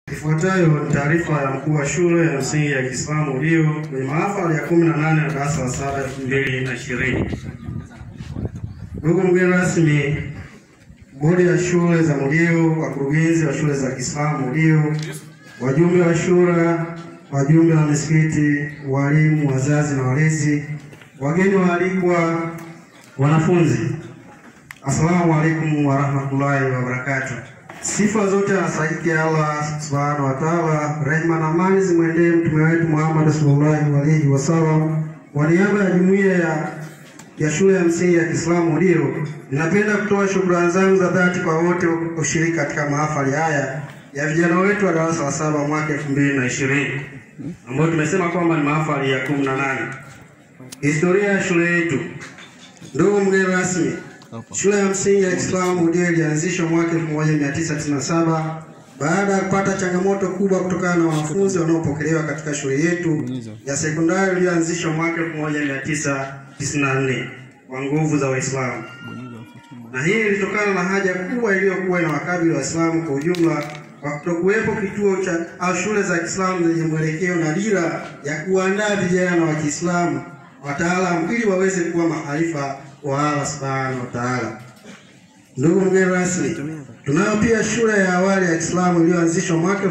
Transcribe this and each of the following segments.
Ifuatayo ni taarifa ya mkuu wa shule ya msingi ya Kiislamu Ulio kwenye mahafali ya 18 na darasa la saba 2020. Ndugu mgeni rasmi, bodi ya shule za Mulio, wakurugenzi wa shule za Kiislamu Mulio, wajumbe wa shura, wajumbe wa misikiti, walimu, wazazi na walezi, wageni waalikwa, wanafunzi, assalamu alaikum warahmatullahi wabarakatuh. Sifa zote anastahili Allah subhanahu wa ta'ala, rehema na amani zimwendee mtume wetu Muhammad sallallahu alaihi wasallam. Kwa niaba ya jumuiya ya ya shule ya msingi ya Kiislamu Ulio, ninapenda kutoa shukrani zangu za dhati kwa wote kushiriki katika mahafali haya ya vijana wetu wa darasa la saba mwaka elfu mbili na ishirini ambayo tumesema kwamba ni mahafali ya kumi na nane. Historia ya shule yetu. Ndugu mgeni rasmi, shule ya msingi ya Kiislamu Ulio ilianzishwa mwaka 1997 baada ya kupata changamoto kubwa kutokana na wanafunzi wanaopokelewa katika shule yetu ya sekondari iliyoanzishwa mwaka 1994 kwa nguvu za Waislamu, na hii ilitokana na haja kubwa iliyokuwa inawakabili Waislamu kwa ujumla kwa kutokuwepo kituo cha au shule za Kiislamu zenye mwelekeo na dira ya kuandaa vijana wa Kiislamu wataalamu ili waweze kuwa mahalifa wa Allah subhanahu wa ta'ala. Ndugu mgeni rasmi, tunayo pia shule ya awali ya Kiislamu iliyoanzishwa mwaka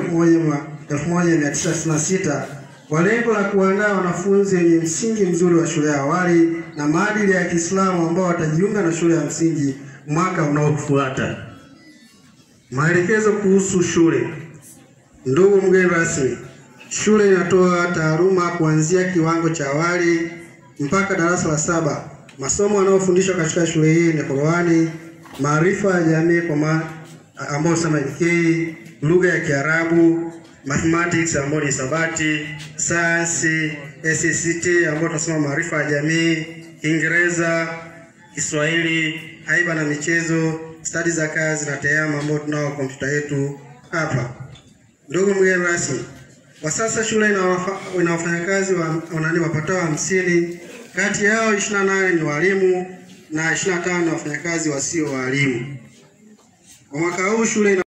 1996 kwa lengo la kuandaa wanafunzi wenye msingi mzuri wa shule ya awali na maadili ya Kiislamu ambao watajiunga na shule ya msingi mwaka unaofuata. Maelekezo kuhusu shule. Ndugu mgeni rasmi, shule inatoa taaluma kuanzia kiwango cha awali mpaka darasa la saba. Masomo yanayofundishwa katika shule hii ni Qur'ani, maarifa ya jamii kwa ma ambayo sema JK, lugha ya Kiarabu, mathematics ambayo ni hisabati, science, SCT ambayo tunasema maarifa ya jamii, Kiingereza, Kiswahili, haiba na michezo, stadi za kazi na tehama ambayo tunao kompyuta yetu hapa. Ndugu mgeni rasmi, kwa sasa shule ina wafanyakazi wa wanani wapatao hamsini, kati yao 28 ni walimu na 25 ni wafanyakazi wasio walimu. Kwa mwaka huu shule ina